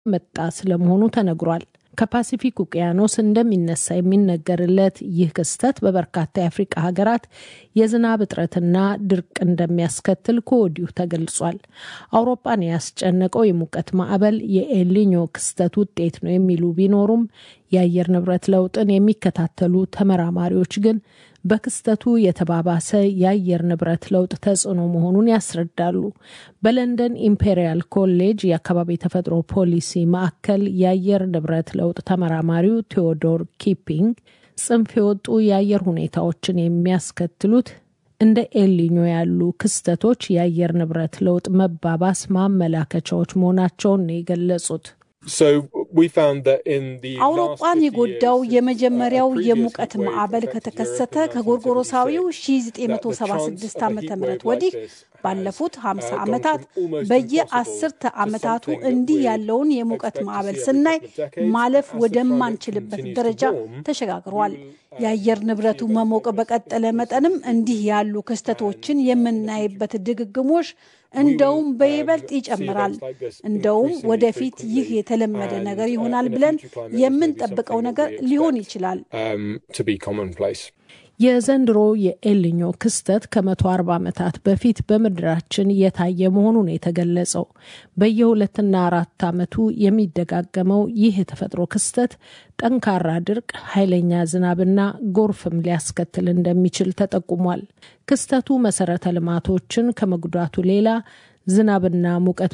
መጣ ስለመሆኑ ተነግሯል። ከፓሲፊክ ውቅያኖስ እንደሚነሳ የሚነገርለት ይህ ክስተት በበርካታ የአፍሪቃ ሀገራት የዝናብ እጥረትና ድርቅ እንደሚያስከትል ከወዲሁ ተገልጿል። አውሮፓን ያስጨነቀው የሙቀት ማዕበል የኤልኒኞ ክስተት ውጤት ነው የሚሉ ቢኖሩም የአየር ንብረት ለውጥን የሚከታተሉ ተመራማሪዎች ግን በክስተቱ የተባባሰ የአየር ንብረት ለውጥ ተጽዕኖ መሆኑን ያስረዳሉ። በለንደን ኢምፔሪያል ኮሌጅ የአካባቢ ተፈጥሮ ፖሊሲ ማዕከል የአየር ንብረት ለውጥ ተመራማሪው ቴዎዶር ኪፒንግ ጽንፍ የወጡ የአየር ሁኔታዎችን የሚያስከትሉት እንደ ኤልኒኞ ያሉ ክስተቶች የአየር ንብረት ለውጥ መባባስ ማመላከቻዎች መሆናቸውን ነው የገለጹት። አውሮፓን የጎዳው የመጀመሪያው የሙቀት ማዕበል ከተከሰተ ከጎርጎሮሳዊው 1976 ዓ ም ወዲህ ባለፉት 50 ዓመታት በየአስርተ ዓመታቱ እንዲህ ያለውን የሙቀት ማዕበል ስናይ ማለፍ ወደማንችልበት ደረጃ ተሸጋግሯል። የአየር ንብረቱ መሞቅ በቀጠለ መጠንም እንዲህ ያሉ ክስተቶችን የምናይበት ድግግሞሽ እንደውም በይበልጥ ይጨምራል። እንደውም ወደፊት ይህ የተለመደ ነገር ይሆናል ብለን የምንጠብቀው ነገር ሊሆን ይችላል። የዘንድሮ የኤልኞ ክስተት ከመቶ አርባ ዓመታት በፊት በምድራችን የታየ መሆኑን የተገለጸው በየሁለትና አራት ዓመቱ የሚደጋገመው ይህ የተፈጥሮ ክስተት ጠንካራ ድርቅ፣ ኃይለኛ ዝናብና ጎርፍም ሊያስከትል እንደሚችል ተጠቁሟል። ክስተቱ መሰረተ ልማቶችን ከመጉዳቱ ሌላ ዝናብና ሙቀት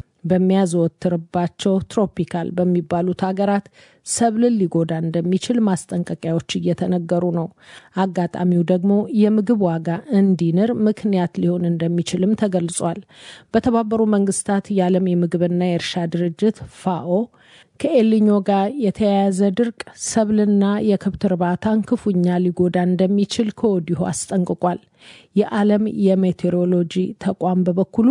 በሚያዘወትርባቸው ትሮፒካል በሚባሉት ሀገራት ሰብልን ሊጎዳ እንደሚችል ማስጠንቀቂያዎች እየተነገሩ ነው። አጋጣሚው ደግሞ የምግብ ዋጋ እንዲንር ምክንያት ሊሆን እንደሚችልም ተገልጿል። በተባበሩ መንግስታት የዓለም የምግብና የእርሻ ድርጅት ፋኦ ከኤልኞ ጋር የተያያዘ ድርቅ ሰብልና የከብት እርባታን ክፉኛ ሊጎዳ እንደሚችል ከወዲሁ አስጠንቅቋል። የዓለም የሜቴሮሎጂ ተቋም በበኩሉ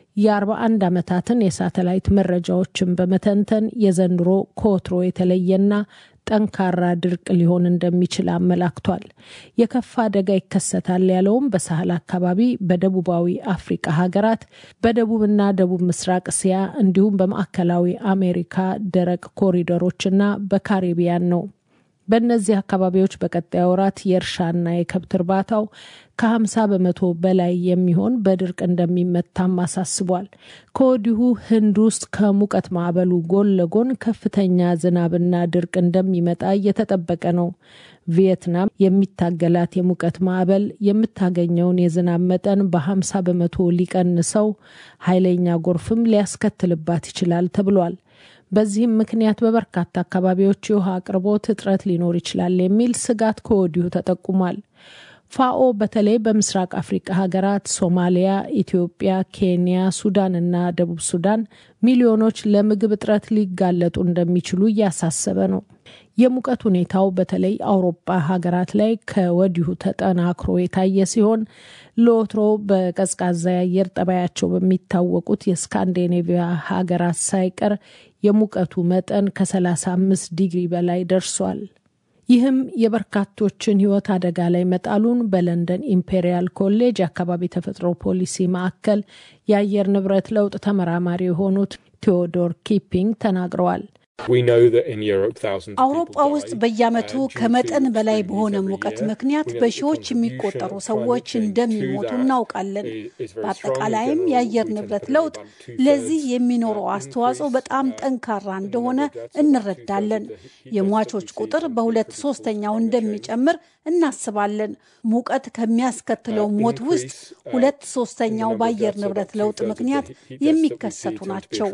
የ41 ዓመታትን የሳተላይት መረጃዎችን በመተንተን የዘንድሮ ከወትሮ የተለየና ጠንካራ ድርቅ ሊሆን እንደሚችል አመላክቷል። የከፋ አደጋ ይከሰታል ያለውም በሳህል አካባቢ፣ በደቡባዊ አፍሪቃ ሀገራት፣ በደቡብና ደቡብ ምስራቅ እስያ እንዲሁም በማዕከላዊ አሜሪካ ደረቅ ኮሪደሮችና በካሪቢያን ነው። በእነዚህ አካባቢዎች በቀጣይ ወራት የእርሻና የከብት እርባታው ከ50 በመቶ በላይ የሚሆን በድርቅ እንደሚመታም አሳስቧል። ከወዲሁ ህንድ ውስጥ ከሙቀት ማዕበሉ ጎን ለጎን ከፍተኛ ዝናብና ድርቅ እንደሚመጣ እየተጠበቀ ነው። ቪየትናም የሚታገላት የሙቀት ማዕበል የምታገኘውን የዝናብ መጠን በ50 በመቶ ሊቀንሰው፣ ኃይለኛ ጎርፍም ሊያስከትልባት ይችላል ተብሏል። በዚህም ምክንያት በበርካታ አካባቢዎች የውሃ አቅርቦት እጥረት ሊኖር ይችላል የሚል ስጋት ከወዲሁ ተጠቁሟል። ፋኦ በተለይ በምስራቅ አፍሪካ ሀገራት ሶማሊያ፣ ኢትዮጵያ፣ ኬንያ፣ ሱዳን እና ደቡብ ሱዳን ሚሊዮኖች ለምግብ እጥረት ሊጋለጡ እንደሚችሉ እያሳሰበ ነው። የሙቀት ሁኔታው በተለይ አውሮፓ ሀገራት ላይ ከወዲሁ ተጠናክሮ የታየ ሲሆን ለወትሮ በቀዝቃዛ የአየር ጠባያቸው በሚታወቁት የስካንዲኔቪያ ሀገራት ሳይቀር የሙቀቱ መጠን ከ35 ዲግሪ በላይ ደርሷል። ይህም የበርካቶችን ሕይወት አደጋ ላይ መጣሉን በለንደን ኢምፔሪያል ኮሌጅ የአካባቢ ተፈጥሮ ፖሊሲ ማዕከል የአየር ንብረት ለውጥ ተመራማሪ የሆኑት ቴዎዶር ኪፒንግ ተናግረዋል። አውሮፓ ውስጥ በየዓመቱ ከመጠን በላይ በሆነ ሙቀት ምክንያት በሺዎች የሚቆጠሩ ሰዎች እንደሚሞቱ እናውቃለን። በአጠቃላይም የአየር ንብረት ለውጥ ለዚህ የሚኖረው አስተዋጽኦ በጣም ጠንካራ እንደሆነ እንረዳለን። የሟቾች ቁጥር በሁለት ሶስተኛው እንደሚጨምር እናስባለን። ሙቀት ከሚያስከትለው ሞት ውስጥ ሁለት ሶስተኛው በአየር ንብረት ለውጥ ምክንያት የሚከሰቱ ናቸው።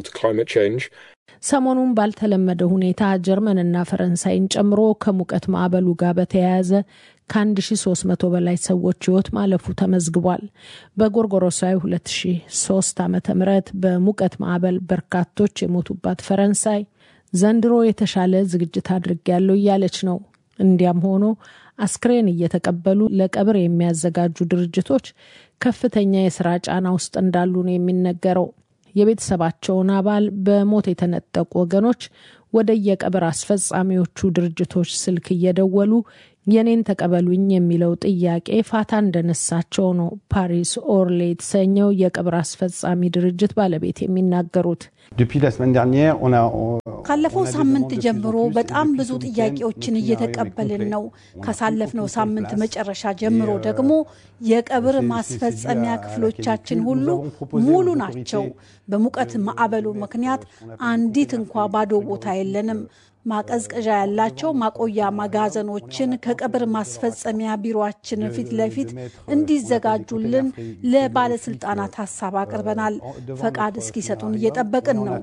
ሰሞኑን ባልተለመደ ሁኔታ ጀርመንና ፈረንሳይን ጨምሮ ከሙቀት ማዕበሉ ጋር በተያያዘ ከ1300 በላይ ሰዎች ሕይወት ማለፉ ተመዝግቧል። በጎርጎሮሳዊ 2003 ዓ ም በሙቀት ማዕበል በርካቶች የሞቱባት ፈረንሳይ ዘንድሮ የተሻለ ዝግጅት አድርጌያለሁ እያለች ነው። እንዲያም ሆኖ አስክሬን እየተቀበሉ ለቀብር የሚያዘጋጁ ድርጅቶች ከፍተኛ የስራ ጫና ውስጥ እንዳሉ ነው የሚነገረው። የቤተሰባቸውን አባል በሞት የተነጠቁ ወገኖች ወደ የቀብር አስፈጻሚዎቹ ድርጅቶች ስልክ እየደወሉ የኔን ተቀበሉኝ የሚለው ጥያቄ ፋታ እንደነሳቸው ነው ፓሪስ ኦርሌ የተሰኘው የቀብር አስፈጻሚ ድርጅት ባለቤት የሚናገሩት። ካለፈው ሳምንት ጀምሮ በጣም ብዙ ጥያቄዎችን እየተቀበልን ነው። ካሳለፍነው ሳምንት መጨረሻ ጀምሮ ደግሞ የቀብር ማስፈጸሚያ ክፍሎቻችን ሁሉ ሙሉ ናቸው። በሙቀት ማዕበሉ ምክንያት አንዲት እንኳ ባዶ ቦታ የለንም። ማቀዝቀዣ ያላቸው ማቆያ መጋዘኖችን ከቀብር ማስፈጸሚያ ቢሮችን ፊት ለፊት እንዲዘጋጁልን ለባለስልጣናት ሀሳብ አቅርበናል። ፈቃድ እስኪሰጡን እየጠበቅን ነው።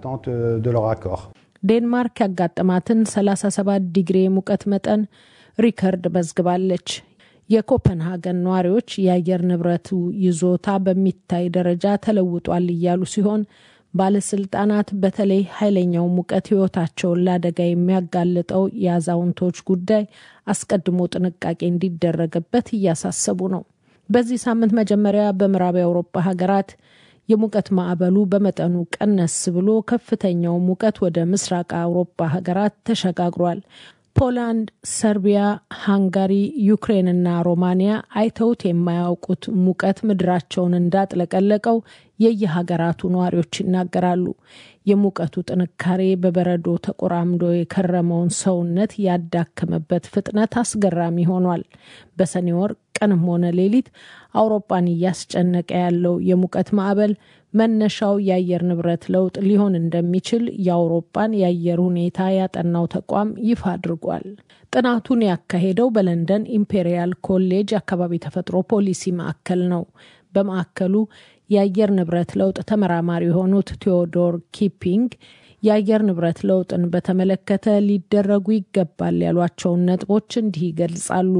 ዴንማርክ ያጋጠማትን 37 ዲግሪ የሙቀት መጠን ሪከርድ መዝግባለች። የኮፐንሃገን ነዋሪዎች የአየር ንብረቱ ይዞታ በሚታይ ደረጃ ተለውጧል እያሉ ሲሆን ባለስልጣናት በተለይ ኃይለኛው ሙቀት ሕይወታቸውን ለአደጋ የሚያጋልጠው የአዛውንቶች ጉዳይ አስቀድሞ ጥንቃቄ እንዲደረግበት እያሳሰቡ ነው። በዚህ ሳምንት መጀመሪያ በምዕራብ የአውሮፓ ሀገራት የሙቀት ማዕበሉ በመጠኑ ቀነስ ብሎ ከፍተኛው ሙቀት ወደ ምስራቅ አውሮፓ ሀገራት ተሸጋግሯል። ፖላንድ፣ ሰርቢያ፣ ሃንጋሪ፣ ዩክሬንና ሮማኒያ አይተውት የማያውቁት ሙቀት ምድራቸውን እንዳጥለቀለቀው የየሀገራቱ ነዋሪዎች ይናገራሉ። የሙቀቱ ጥንካሬ በበረዶ ተቆራምዶ የከረመውን ሰውነት ያዳከመበት ፍጥነት አስገራሚ ሆኗል። በሰኔ ወር ቀንም ሆነ ሌሊት አውሮፓን እያስጨነቀ ያለው የሙቀት ማዕበል መነሻው የአየር ንብረት ለውጥ ሊሆን እንደሚችል የአውሮፓን የአየር ሁኔታ ያጠናው ተቋም ይፋ አድርጓል። ጥናቱን ያካሄደው በለንደን ኢምፔሪያል ኮሌጅ አካባቢ ተፈጥሮ ፖሊሲ ማዕከል ነው። በማዕከሉ የአየር ንብረት ለውጥ ተመራማሪ የሆኑት ቴዎዶር ኪፒንግ የአየር ንብረት ለውጥን በተመለከተ ሊደረጉ ይገባል ያሏቸውን ነጥቦች እንዲህ ይገልጻሉ።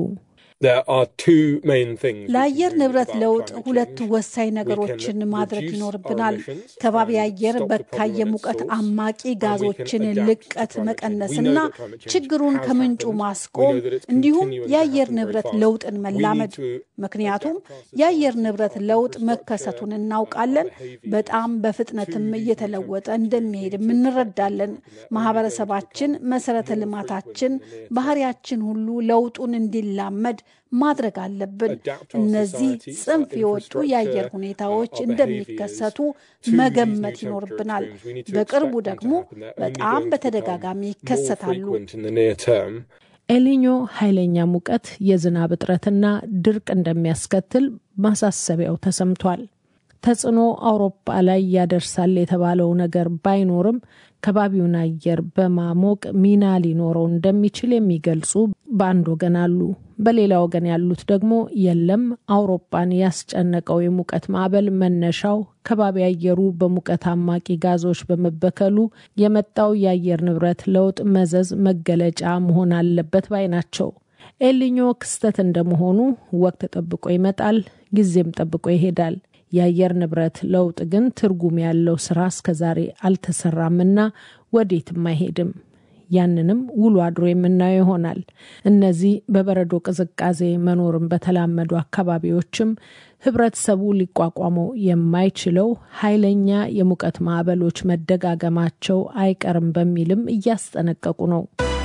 ለአየር ንብረት ለውጥ ሁለት ወሳኝ ነገሮችን ማድረግ ይኖርብናል። ከባቢ አየር በካይ የሙቀት አማቂ ጋዞችን ልቀት መቀነስና ችግሩን ከምንጩ ማስቆም እንዲሁም የአየር ንብረት ለውጥን መላመድ። ምክንያቱም የአየር ንብረት ለውጥ መከሰቱን እናውቃለን። በጣም በፍጥነትም እየተለወጠ እንደሚሄድም እንረዳለን። ማህበረሰባችን፣ መሰረተ ልማታችን፣ ባህሪያችን ሁሉ ለውጡን እንዲላመድ ማድረግ አለብን። እነዚህ ጽንፍ የወጡ የአየር ሁኔታዎች እንደሚከሰቱ መገመት ይኖርብናል። በቅርቡ ደግሞ በጣም በተደጋጋሚ ይከሰታሉ። ኤሊኞ ኃይለኛ ሙቀት፣ የዝናብ እጥረትና ድርቅ እንደሚያስከትል ማሳሰቢያው ተሰምቷል። ተጽዕኖ አውሮፓ ላይ ያደርሳል የተባለው ነገር ባይኖርም ከባቢውን አየር በማሞቅ ሚና ሊኖረው እንደሚችል የሚገልጹ በአንድ ወገን አሉ። በሌላ ወገን ያሉት ደግሞ የለም፣ አውሮፓን ያስጨነቀው የሙቀት ማዕበል መነሻው ከባቢ አየሩ በሙቀት አማቂ ጋዞች በመበከሉ የመጣው የአየር ንብረት ለውጥ መዘዝ መገለጫ መሆን አለበት ባይ ናቸው። ኤልኞ ክስተት እንደመሆኑ ወቅት ጠብቆ ይመጣል፣ ጊዜም ጠብቆ ይሄዳል። የአየር ንብረት ለውጥ ግን ትርጉም ያለው ስራ እስከዛሬ አልተሰራምና ወዴትም አይሄድም። ያንንም ውሎ አድሮ የምናየው ይሆናል። እነዚህ በበረዶ ቅዝቃዜ መኖርን በተላመዱ አካባቢዎችም ህብረተሰቡ ሊቋቋመው የማይችለው ኃይለኛ የሙቀት ማዕበሎች መደጋገማቸው አይቀርም በሚልም እያስጠነቀቁ ነው።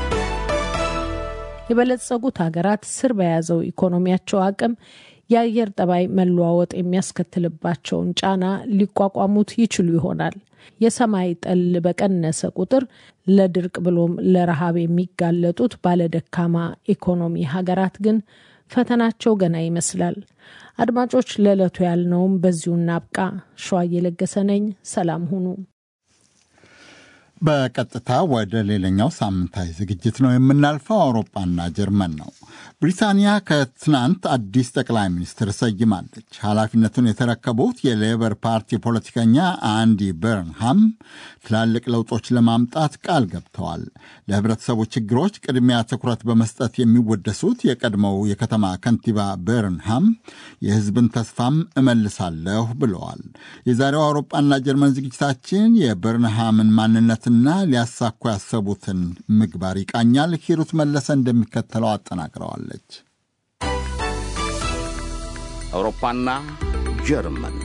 የበለጸጉት ሀገራት ስር በያዘው ኢኮኖሚያቸው አቅም የአየር ጠባይ መለዋወጥ የሚያስከትልባቸውን ጫና ሊቋቋሙት ይችሉ ይሆናል። የሰማይ ጠል በቀነሰ ቁጥር ለድርቅ ብሎም ለረሃብ የሚጋለጡት ባለደካማ ኢኮኖሚ ሀገራት ግን ፈተናቸው ገና ይመስላል። አድማጮች፣ ለዕለቱ ያልነውም በዚሁ እናብቃ። ሸዋ እየለገሰ ነኝ። ሰላም ሁኑ። በቀጥታ ወደ ሌላኛው ሳምንታዊ ዝግጅት ነው የምናልፈው። አውሮፓና ጀርመን ነው። ብሪታንያ ከትናንት አዲስ ጠቅላይ ሚኒስትር ሰይማለች። ኃላፊነቱን የተረከቡት የሌበር ፓርቲ ፖለቲከኛ አንዲ በርንሃም ትላልቅ ለውጦች ለማምጣት ቃል ገብተዋል። ለህብረተሰቡ ችግሮች ቅድሚያ ትኩረት በመስጠት የሚወደሱት የቀድሞው የከተማ ከንቲባ በርንሃም የህዝብን ተስፋም እመልሳለሁ ብለዋል። የዛሬው አውሮፓና ጀርመን ዝግጅታችን የበርንሃምን ማንነት ና ሊያሳኩ ያሰቡትን ምግባር ይቃኛል። ሂሩት መለሰ እንደሚከተለው አጠናቅረዋለች። አውሮፓና ጀርመን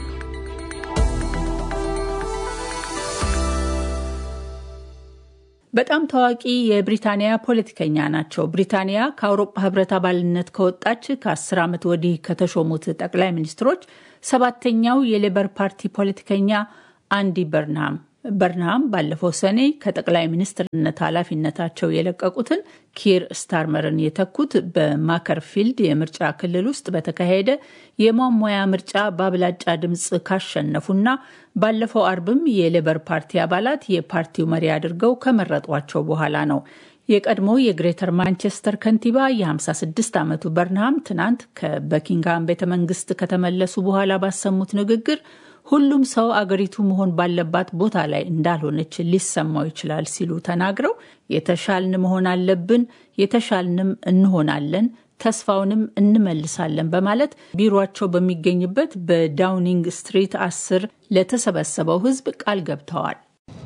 በጣም ታዋቂ የብሪታንያ ፖለቲከኛ ናቸው። ብሪታንያ ከአውሮፓ ህብረት አባልነት ከወጣች ከአስር ዓመት ወዲህ ከተሾሙት ጠቅላይ ሚኒስትሮች ሰባተኛው የሌበር ፓርቲ ፖለቲከኛ አንዲ በርንሃም በርንሃም ባለፈው ሰኔ ከጠቅላይ ሚኒስትርነት ኃላፊነታቸው የለቀቁትን ኪር ስታርመርን የተኩት በማከርፊልድ የምርጫ ክልል ውስጥ በተካሄደ የሟሟያ ምርጫ በአብላጫ ድምፅ ካሸነፉና ባለፈው አርብም የሌበር ፓርቲ አባላት የፓርቲው መሪ አድርገው ከመረጧቸው በኋላ ነው። የቀድሞ የግሬተር ማንቸስተር ከንቲባ የ56 ዓመቱ በርንሃም ትናንት ከበኪንግሃም ቤተ መንግስት ከተመለሱ በኋላ ባሰሙት ንግግር ሁሉም ሰው አገሪቱ መሆን ባለባት ቦታ ላይ እንዳልሆነች ሊሰማው ይችላል ሲሉ ተናግረው የተሻልን መሆን አለብን፣ የተሻልንም እንሆናለን፣ ተስፋውንም እንመልሳለን በማለት ቢሮቸው በሚገኝበት በዳውኒንግ ስትሪት አስር ለተሰበሰበው ሕዝብ ቃል ገብተዋል።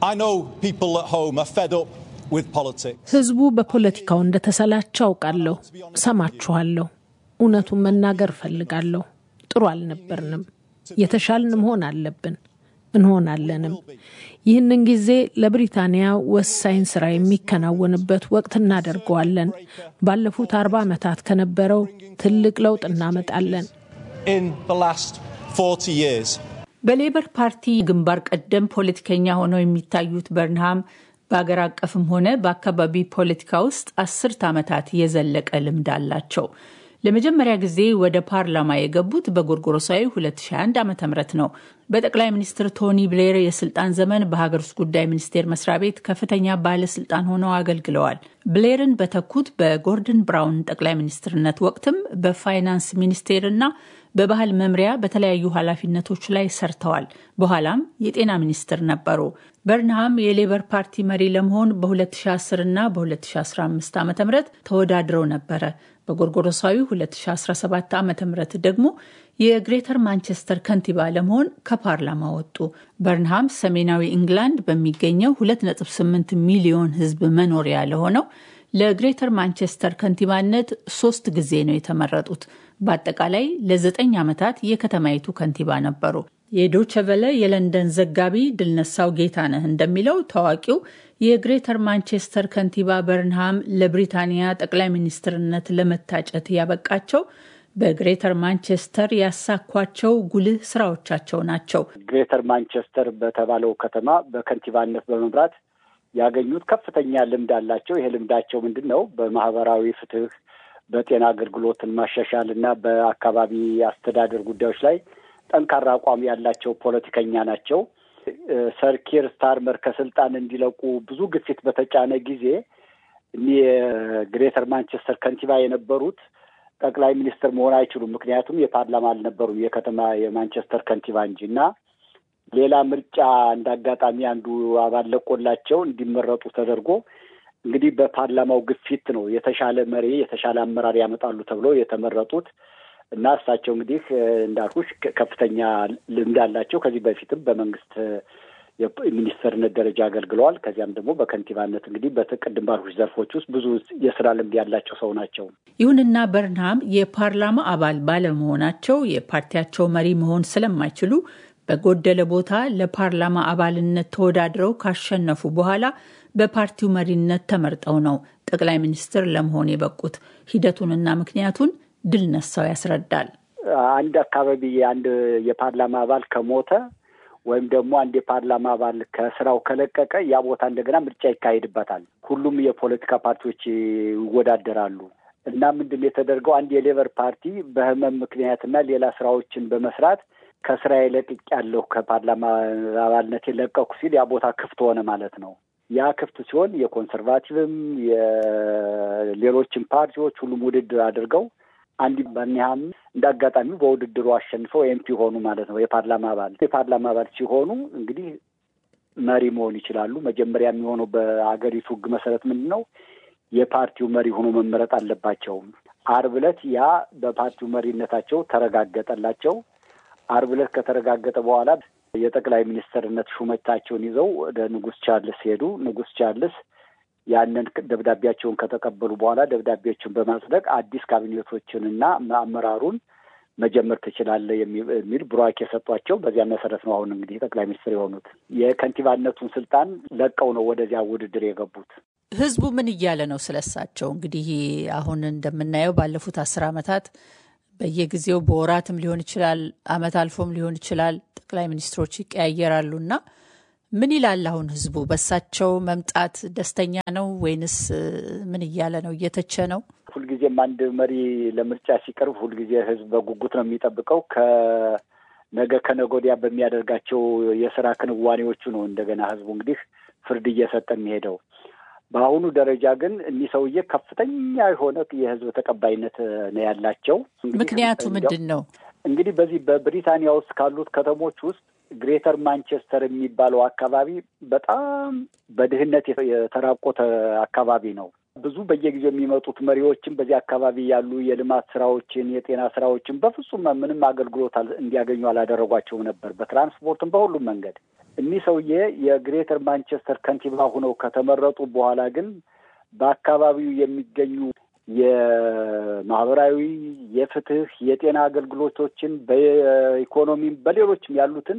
ሕዝቡ በፖለቲካው እንደተሰላቸው አውቃለሁ። ሰማችኋለሁ። እውነቱን መናገር እፈልጋለሁ። ጥሩ አልነበርንም። የተሻልን መሆን አለብን፣ እንሆናለንም። ይህንን ጊዜ ለብሪታንያ ወሳኝ ስራ የሚከናወንበት ወቅት እናደርገዋለን። ባለፉት አርባ ዓመታት ከነበረው ትልቅ ለውጥ እናመጣለን። በሌበር ፓርቲ ግንባር ቀደም ፖለቲከኛ ሆነው የሚታዩት በርንሃም በአገር አቀፍም ሆነ በአካባቢ ፖለቲካ ውስጥ አስርት ዓመታት የዘለቀ ልምድ አላቸው። ለመጀመሪያ ጊዜ ወደ ፓርላማ የገቡት በጎርጎሮሳዊ 2001 ዓ ም ነው። በጠቅላይ ሚኒስትር ቶኒ ብሌር የስልጣን ዘመን በሀገር ውስጥ ጉዳይ ሚኒስቴር መስሪያ ቤት ከፍተኛ ባለስልጣን ሆነው አገልግለዋል። ብሌርን በተኩት በጎርደን ብራውን ጠቅላይ ሚኒስትርነት ወቅትም በፋይናንስ ሚኒስቴርና በባህል መምሪያ በተለያዩ ኃላፊነቶች ላይ ሰርተዋል። በኋላም የጤና ሚኒስትር ነበሩ። በርንሃም የሌበር ፓርቲ መሪ ለመሆን በ2010 እና በ2015 ዓ ም ተወዳድረው ነበረ። በጎርጎሮሳዊ 2017 ዓ ም ደግሞ የግሬተር ማንቸስተር ከንቲባ ለመሆን ከፓርላማ ወጡ። በርንሃም ሰሜናዊ ኢንግላንድ በሚገኘው 2.8 ሚሊዮን ሕዝብ መኖሪያ ለሆነው ለግሬተር ማንቸስተር ከንቲባነት ሶስት ጊዜ ነው የተመረጡት። በአጠቃላይ ለዘጠኝ ዓመታት የከተማይቱ ከንቲባ ነበሩ። የዶቸቨለ የለንደን ዘጋቢ ድልነሳው ጌታነህ እንደሚለው ታዋቂው የግሬተር ማንቸስተር ከንቲባ በርንሃም ለብሪታንያ ጠቅላይ ሚኒስትርነት ለመታጨት ያበቃቸው በግሬተር ማንቸስተር ያሳኳቸው ጉልህ ስራዎቻቸው ናቸው። ግሬተር ማንቸስተር በተባለው ከተማ በከንቲባነት በመምራት ያገኙት ከፍተኛ ልምድ አላቸው። ይሄ ልምዳቸው ምንድን ነው? በማህበራዊ ፍትህ፣ በጤና አገልግሎትን ማሻሻል እና በአካባቢ አስተዳደር ጉዳዮች ላይ ጠንካራ አቋም ያላቸው ፖለቲከኛ ናቸው። ሰር ኪር ስታርመር ከስልጣን እንዲለቁ ብዙ ግፊት በተጫነ ጊዜ እኒህ የግሬተር ማንቸስተር ከንቲባ የነበሩት ጠቅላይ ሚኒስትር መሆን አይችሉም። ምክንያቱም የፓርላማ አልነበሩም፣ የከተማ የማንቸስተር ከንቲባ እንጂ እና ሌላ ምርጫ እንደ አጋጣሚ አንዱ አባል ለቆላቸው እንዲመረጡ ተደርጎ እንግዲህ በፓርላማው ግፊት ነው የተሻለ መሪ የተሻለ አመራር ያመጣሉ ተብለው የተመረጡት እና እሳቸው እንግዲህ እንዳልኩሽ ከፍተኛ ልምድ አላቸው። ከዚህ በፊትም በመንግስት የሚኒስትርነት ደረጃ አገልግለዋል። ከዚያም ደግሞ በከንቲባነት እንግዲህ በቅድም ባልኩሽ ዘርፎች ውስጥ ብዙ የስራ ልምድ ያላቸው ሰው ናቸው። ይሁንና በርንሃም የፓርላማ አባል ባለመሆናቸው የፓርቲያቸው መሪ መሆን ስለማይችሉ በጎደለ ቦታ ለፓርላማ አባልነት ተወዳድረው ካሸነፉ በኋላ በፓርቲው መሪነት ተመርጠው ነው ጠቅላይ ሚኒስትር ለመሆን የበቁት። ሂደቱንና ምክንያቱን ድል ነሳው ያስረዳል። አንድ አካባቢ አንድ የፓርላማ አባል ከሞተ ወይም ደግሞ አንድ የፓርላማ አባል ከስራው ከለቀቀ ያ ቦታ እንደገና ምርጫ ይካሄድበታል። ሁሉም የፖለቲካ ፓርቲዎች ይወዳደራሉ እና ምንድን የተደርገው አንድ የሌበር ፓርቲ በህመም ምክንያትና ሌላ ስራዎችን በመስራት ከስራ ለቅቅ ያለሁ ከፓርላማ አባልነት የለቀኩ ሲል ያ ቦታ ክፍት ሆነ ማለት ነው። ያ ክፍት ሲሆን የኮንሰርቫቲቭም የሌሎችም ፓርቲዎች ሁሉም ውድድር አድርገው አንዲ በርንሃም እንደ አጋጣሚ በውድድሩ አሸንፈው ኤምፒ ሆኑ ማለት ነው። የፓርላማ አባል የፓርላማ አባል ሲሆኑ እንግዲህ መሪ መሆን ይችላሉ። መጀመሪያ የሚሆነው በአገሪቱ ሕግ መሰረት ምንድን ነው የፓርቲው መሪ ሆኖ መመረጥ አለባቸው። አርብ ዕለት ያ በፓርቲው መሪነታቸው ተረጋገጠላቸው። አርብ ዕለት ከተረጋገጠ በኋላ የጠቅላይ ሚኒስትርነት ሹመታቸውን ይዘው ወደ ንጉስ ቻርልስ ሄዱ። ንጉስ ቻርልስ ያንን ደብዳቤያቸውን ከተቀበሉ በኋላ ደብዳቤዎችን በማጽደቅ አዲስ ካቢኔቶችንና አመራሩን መጀመር ትችላለህ የሚል ቡራኬ የሰጧቸው። በዚያ መሰረት ነው አሁን እንግዲህ ጠቅላይ ሚኒስትር የሆኑት። የከንቲባነቱን ስልጣን ለቀው ነው ወደዚያ ውድድር የገቡት። ህዝቡ ምን እያለ ነው ስለሳቸው? እንግዲህ አሁን እንደምናየው ባለፉት አስር ዓመታት በየጊዜው በወራትም ሊሆን ይችላል፣ አመት አልፎም ሊሆን ይችላል ጠቅላይ ሚኒስትሮች ይቀያየራሉ እና ምን ይላል አሁን ህዝቡ? በሳቸው መምጣት ደስተኛ ነው ወይንስ ምን እያለ ነው? እየተቸ ነው? ሁልጊዜም አንድ መሪ ለምርጫ ሲቀርብ ሁልጊዜ ህዝብ በጉጉት ነው የሚጠብቀው። ከነገ ከነገ ወዲያ በሚያደርጋቸው የስራ ክንዋኔዎቹ ነው እንደገና ህዝቡ እንግዲህ ፍርድ እየሰጠ የሚሄደው። በአሁኑ ደረጃ ግን እኒህ ሰውዬ ከፍተኛ የሆነ የህዝብ ተቀባይነት ነው ያላቸው። ምክንያቱ ምንድን ነው? እንግዲህ በዚህ በብሪታንያ ውስጥ ካሉት ከተሞች ውስጥ ግሬተር ማንቸስተር የሚባለው አካባቢ በጣም በድህነት የተራቆተ አካባቢ ነው። ብዙ በየጊዜው የሚመጡት መሪዎችም በዚህ አካባቢ ያሉ የልማት ስራዎችን፣ የጤና ስራዎችን በፍጹም ምንም አገልግሎት እንዲያገኙ አላደረጓቸውም ነበር፣ በትራንስፖርትም በሁሉም መንገድ። እኒህ ሰውዬ የግሬተር ማንቸስተር ከንቲባ ሆነው ከተመረጡ በኋላ ግን በአካባቢው የሚገኙ የማህበራዊ፣ የፍትህ፣ የጤና አገልግሎቶችን በኢኮኖሚም በሌሎችም ያሉትን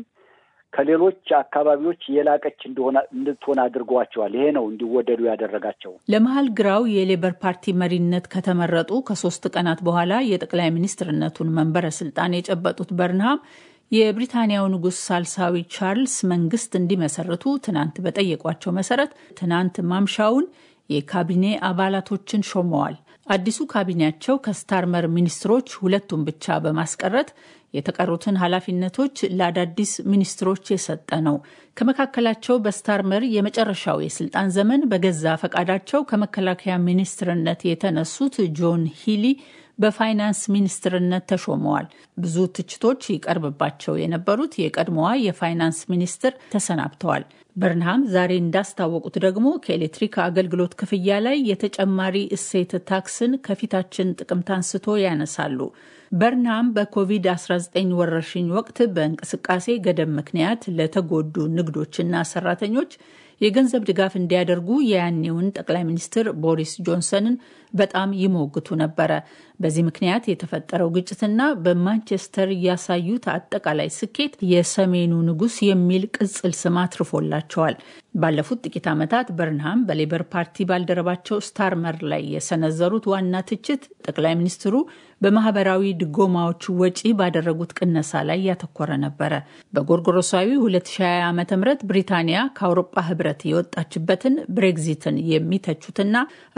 ከሌሎች አካባቢዎች የላቀች እንደሆነ እንድትሆን አድርገዋቸዋል። ይሄ ነው እንዲወደዱ ያደረጋቸው። ለመሀል ግራው የሌበር ፓርቲ መሪነት ከተመረጡ ከሶስት ቀናት በኋላ የጠቅላይ ሚኒስትርነቱን መንበረ ስልጣን የጨበጡት በርንሃም የብሪታንያው ንጉሥ ሳልሳዊ ቻርልስ መንግስት እንዲመሰርቱ ትናንት በጠየቋቸው መሰረት ትናንት ማምሻውን የካቢኔ አባላቶችን ሾመዋል። አዲሱ ካቢኔያቸው ከስታርመር ሚኒስትሮች ሁለቱን ብቻ በማስቀረት የተቀሩትን ኃላፊነቶች ለአዳዲስ ሚኒስትሮች የሰጠ ነው። ከመካከላቸው በስታርመር የመጨረሻው የስልጣን ዘመን በገዛ ፈቃዳቸው ከመከላከያ ሚኒስትርነት የተነሱት ጆን ሂሊ በፋይናንስ ሚኒስትርነት ተሾመዋል። ብዙ ትችቶች ይቀርብባቸው የነበሩት የቀድሞዋ የፋይናንስ ሚኒስትር ተሰናብተዋል። በርንሃም ዛሬ እንዳስታወቁት ደግሞ ከኤሌክትሪክ አገልግሎት ክፍያ ላይ የተጨማሪ እሴት ታክስን ከፊታችን ጥቅምት አንስቶ ያነሳሉ። በርንሃም በኮቪድ-19 ወረርሽኝ ወቅት በእንቅስቃሴ ገደብ ምክንያት ለተጎዱ ንግዶችና ሰራተኞች የገንዘብ ድጋፍ እንዲያደርጉ የያኔውን ጠቅላይ ሚኒስትር ቦሪስ ጆንሰንን በጣም ይሞግቱ ነበረ። በዚህ ምክንያት የተፈጠረው ግጭትና በማንቸስተር ያሳዩት አጠቃላይ ስኬት የሰሜኑ ንጉሥ የሚል ቅጽል ስም አትርፎላቸዋል። ባለፉት ጥቂት ዓመታት በርንሃም በሌበር ፓርቲ ባልደረባቸው ስታርመር ላይ የሰነዘሩት ዋና ትችት ጠቅላይ ሚኒስትሩ በማህበራዊ ድጎማዎች ወጪ ባደረጉት ቅነሳ ላይ ያተኮረ ነበረ። በጎርጎሮሳዊ 2020 ዓ ም ብሪታንያ ከአውሮፓ ህብረት የወጣችበትን ብሬግዚትን የሚተቹትና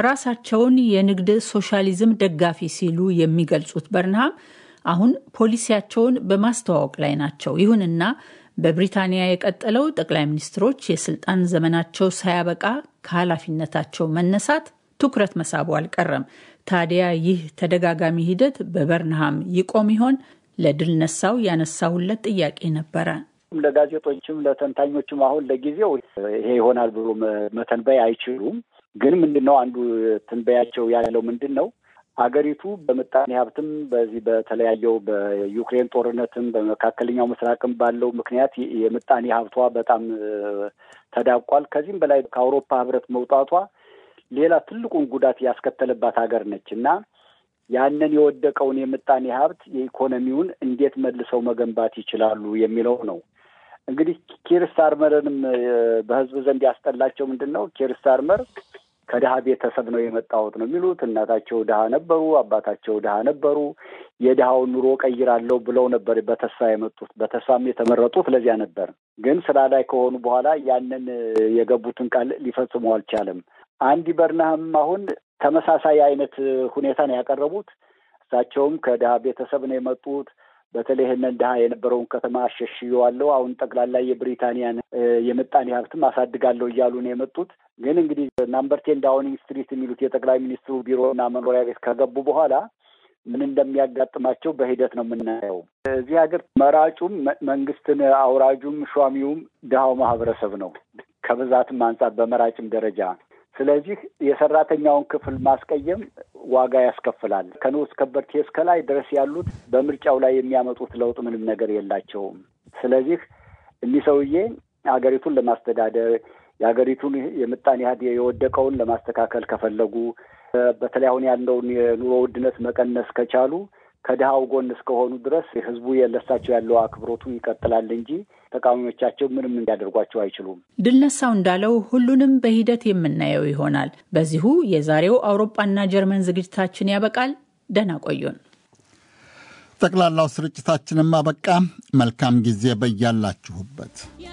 ራሳቸውን የንግድ ሶሻሊዝም ደጋፊ ሲሉ የሚገልጹት በርንሃም አሁን ፖሊሲያቸውን በማስተዋወቅ ላይ ናቸው። ይሁንና በብሪታንያ የቀጠለው ጠቅላይ ሚኒስትሮች የስልጣን ዘመናቸው ሳያበቃ ከኃላፊነታቸው መነሳት ትኩረት መሳቡ አልቀረም። ታዲያ ይህ ተደጋጋሚ ሂደት በበርንሃም ይቆም ይሆን? ለድል ነሳው ያነሳሁለት ጥያቄ ነበረ። ለጋዜጦችም ለተንታኞችም አሁን ለጊዜው ይሄ ይሆናል ብሎ መተንበይ አይችሉም። ግን ምንድን ነው አንዱ ትንበያቸው ያለው ምንድን ነው አገሪቱ በምጣኔ ሀብትም በዚህ በተለያየው በዩክሬን ጦርነትም በመካከለኛው ምስራቅም ባለው ምክንያት የምጣኔ ሀብቷ በጣም ተዳቋል። ከዚህም በላይ ከአውሮፓ ህብረት መውጣቷ ሌላ ትልቁን ጉዳት ያስከተለባት ሀገር ነች እና ያንን የወደቀውን የምጣኔ ሀብት የኢኮኖሚውን እንዴት መልሰው መገንባት ይችላሉ የሚለው ነው። እንግዲህ ኪር ስታርመርንም በህዝብ ዘንድ ያስጠላቸው ምንድን ነው? ኪር ስታርመር ከድሀ ቤተሰብ ነው የመጣሁት ነው የሚሉት። እናታቸው ድሀ ነበሩ፣ አባታቸው ድሀ ነበሩ። የድሀውን ኑሮ ቀይራለሁ ብለው ነበር በተስፋ የመጡት። በተስፋም የተመረጡት ለዚያ ነበር። ግን ስራ ላይ ከሆኑ በኋላ ያንን የገቡትን ቃል ሊፈጽሙ አልቻለም። አንዲ በርንሃም አሁን ተመሳሳይ አይነት ሁኔታ ነው ያቀረቡት። እሳቸውም ከድሀ ቤተሰብ ነው የመጡት። በተለይ ይህንን ድሀ የነበረውን ከተማ አሸሽየዋለሁ፣ አሁን ጠቅላላ የብሪታንያን የምጣኔ ሀብትም አሳድጋለሁ እያሉ ነው የመጡት። ግን እንግዲህ ናምበር ቴን ዳውኒንግ ስትሪት የሚሉት የጠቅላይ ሚኒስትሩ ቢሮና መኖሪያ ቤት ከገቡ በኋላ ምን እንደሚያጋጥማቸው በሂደት ነው የምናየው። እዚህ ሀገር መራጩም መንግስትን አውራጁም ሿሚውም ድሀው ማህበረሰብ ነው ከብዛትም አንጻር በመራጭም ደረጃ ስለዚህ የሰራተኛውን ክፍል ማስቀየም ዋጋ ያስከፍላል። ከንዑስ ከበርቴ እስከ ላይ ድረስ ያሉት በምርጫው ላይ የሚያመጡት ለውጥ ምንም ነገር የላቸውም። ስለዚህ እኒህ ሰውዬ ሀገሪቱን ለማስተዳደር የሀገሪቱን የምጣኔ ሀብት የወደቀውን ለማስተካከል ከፈለጉ በተለይ አሁን ያለውን የኑሮ ውድነት መቀነስ ከቻሉ ከድሃው ጎን እስከሆኑ ድረስ ህዝቡ የለሳቸው ያለው አክብሮቱ ይቀጥላል እንጂ ተቃዋሚዎቻቸው ምንም እንዲያደርጓቸው አይችሉም። ድልነሳው እንዳለው ሁሉንም በሂደት የምናየው ይሆናል። በዚሁ የዛሬው አውሮፓና ጀርመን ዝግጅታችን ያበቃል። ደህና ቆዩን። ጠቅላላው ስርጭታችንም አበቃ። መልካም ጊዜ በያላችሁበት